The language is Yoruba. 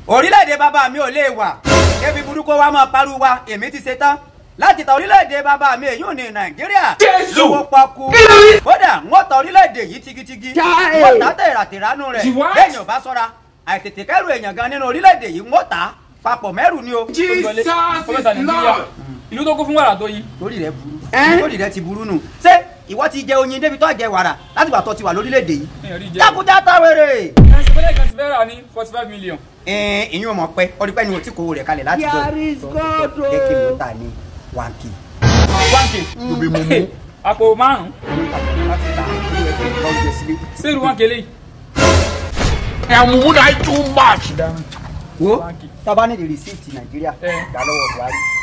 orílẹ̀-èdè bàbá mi ò lè wà débi burúkú wa máa parú wa èmi ti ṣe tán láti ta orílẹ̀-èdè bàbá mi èyí ò ní nàìjíríà Jésù! lówó pọ́kú kódà wọ́n ta orílẹ̀-èdè yìí tigitigi Chai! wọ́n ta tẹ̀ràtẹ̀ránú rẹ̀ Ti what? bẹ́ẹ̀ ni ò bá sọ́ra àìtètè kẹ́rù èèyàn gan nínú orílẹ̀-èdè yìí wọ́n ta papọ̀ mẹ́rù ni o Jesus is Kọ́mẹ́ta Nàìjíríà. Lord. Ìlú tó kún fún wàrà tó yí. lórí rẹ burú Ẹ́? lórí rẹ ti burú nù ṣé ìwọ ti jẹ oyin débi tó jẹ wàrà láti gbà tó ti wà lórílẹ̀-èdè yìí Èèyàn rí jẹ́. jákújá táwèrè Ẹ̀sìn pẹ́lẹ́ kan ti fẹ́ rà ní forty five million. ẹ̀ẹ́n ìyún ọmọ pẹ́ ọdún pẹ́ ni o ti kó rẹ̀ kalẹ̀ láti jọ There is God, oh. jẹ́ kí mo ta ní one k one k. Tóbi mo mú. Àpò márùn-ún. láti ta orí ẹ̀ fún ìkọ́ oúnjẹ sílé. Sẹ́rù one k léyìí. Am would I too much? wo One k. tábà ní di rìsíìtì nàìjíríà Ẹ. gbà lọ́wọ́ buhari